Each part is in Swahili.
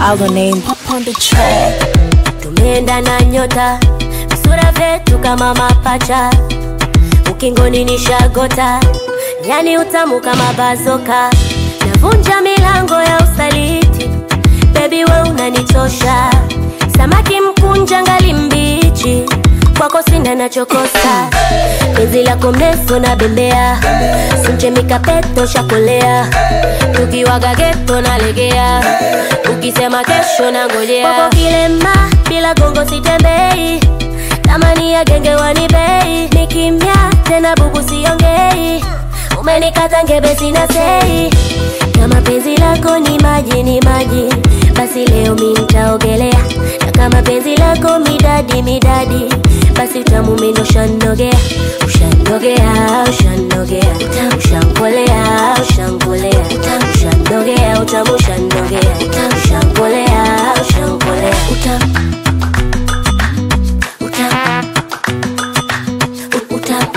our name up on the track. tumeenda na nyota visura vyetu kama mapacha ukingoni ni shagota yani utamu kama bazoka navunja milango ya usaliti bebi we unanichosha samaki mkunja ngali mbichi kwako sina nachokosa penzi lako mrefu na bembea simchemikapeto shakolea tukiwaga geto nalegea ukisema kesho na ngojea kwako kilema bila gongo sitembei tamani ya genge wanibei ni kimya tena bubu siongei umenikata ngebe sina sei kama penzi lako ni maji ni maji basi leo mi nitaogelea na kama penzi lako midadi midadi basi utamu mino ushanogea ushanogea ushanogea ushankolea ushankolea ushanogea utamu ushanogea ushankolea ushankolea utamu utamu utamu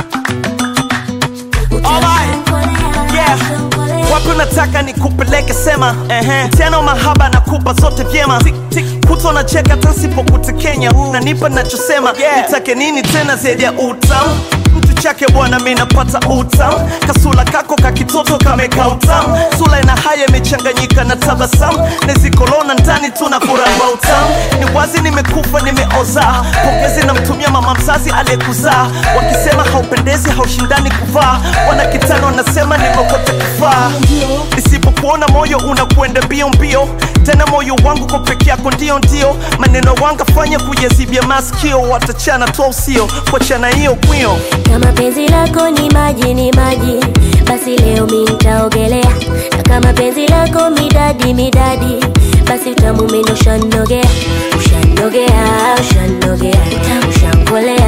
Alright. Yeah. wapi unataka nikupeleke sema ehe. tena mahaba nakupa zote vyema kuto na cheka tasipokutekenya nanipa nachosema nitake nini tena zaidi ya utamu mtu chake bwana mi napata utamu kasula kako kakitoto kameka utamu sula ina haya imechanganyika na tabasamu nezikolona ndani tuna kuramba utamu ni wazi nimekufa nimeoza pongezi namtumia mama mzazi aliyekuzaa wakisema haupendezi haushindani kuvaa wana kitano wanasema nimekote kufaa nisipokuona moyo unakwenda mbio mbio tena moyo wangu kwa peke yako ndio ndio maneno wangafanya kujazibia maskio watachana tu usio kuachana hiyo kwio kama penzi lako ni maji ni maji basi leo mi nitaogelea na kama penzi lako midadi midadi basi utamu mino ushanogea ushanogea ushanogea ushankolea